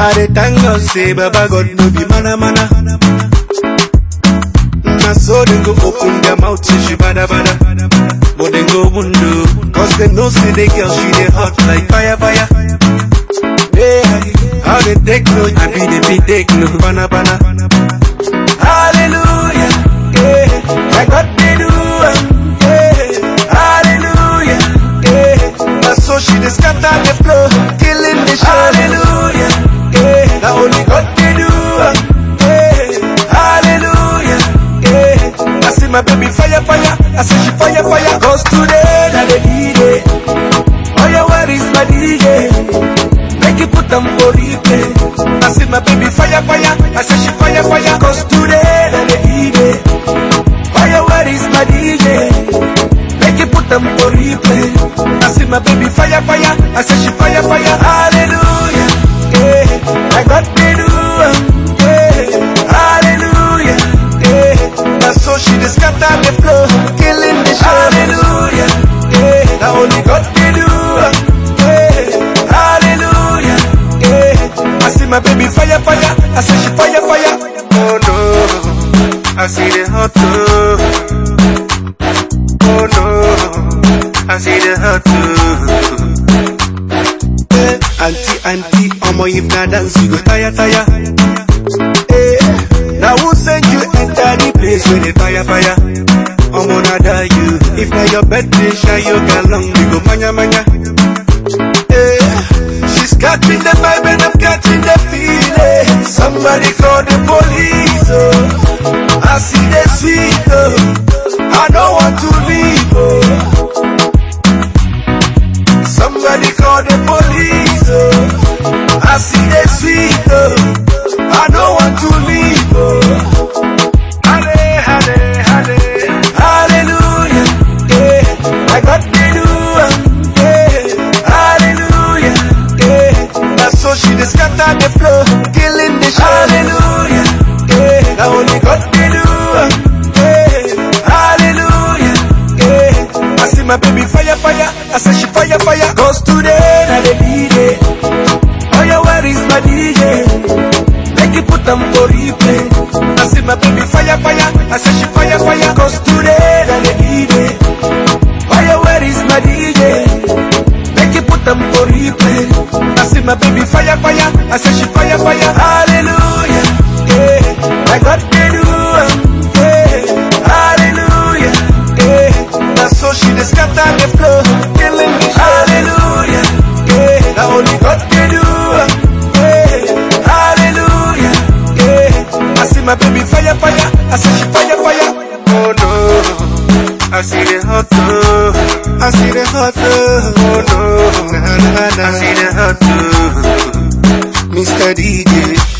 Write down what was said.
I dey thank God say Baba God no be mana mana. Na so dem go open their mouth say she bada bada. But dem go window, cause dem know say the girl she dey hot like fire fire. Yeah, how they take no, I be the be take no, bana bana. Hallelujah, yeah, my God they do, am, yeah, hallelujah, yeah. Na so she dey scatter the floor, killing the show. Hallelujah, yeah, na only God they do, am, yeah, hallelujah, yeah. I see my baby fire fire, I say she fire fire, cause today na the D-Day. Oh yeah, where is my DJ? Make you put them for replay. I see my baby fire fire. I say she fire fire. Cause today na the D-Day. Oh yeah, where is my DJ? Make you put them for replay. I see my baby fire fire. I say she fire fire. Hallelujah. Yeah. I got the do. am, Yeah. Hallelujah. Yeah. That's so she just scatter the floor. Killing the show. Hallelujah. Yeah. Now only God can do. am, Yeah. Hallelujah. Yeah. I see my baby fire fire. I say she fire fire. Oh no. I see the hot too. Oh no. I see the hot too. Eh, auntie, auntie, omo if na dance you go tire, tire. Eh, now who send you enter the place where the fire, fire? Omo na die you. If na your birthday, shine your galong, we go manya, manya. Eh, she's catching the vibe and I'm catching the feeling. Somebody call the police, oh. I see the sweet, oh. I don't want to leave, oh. Somebody call the police, oh. I see the sweet, oh. I don't want to leave, oh. Halle, halle, halle. Hallelujah, yeah. I got the do, am, yeah. Hallelujah, yeah. That's so she just scatter the floor, killing the show. Hallelujah, yeah. Now only God can do, am, yeah. Hallelujah, yeah. I see my baby fire, fire. I say she fire, fire. Cause today, na the D-Day. Oh yeah, where is my DJ? Make you put them for replay. I see my baby fire, fire. I say she fire, fire. Cause today, na the D-Day. Oh yeah, where is my DJ? Make you put them for replay. I see my baby fire, fire. I say she fire, fire. Hallelujah, yeah. I got the do, am, yeah. Hallelujah, yeah. That's so she just scatter the floor, killing me. Hallelujah, yeah. Now only God can do, am, yeah. Hallelujah, yeah. I see my baby fire, fire. I say she fire, fire. Oh no. I see the hot too. I see the hot too. Oh no, na na na. I see the hot too. Mr. DJ.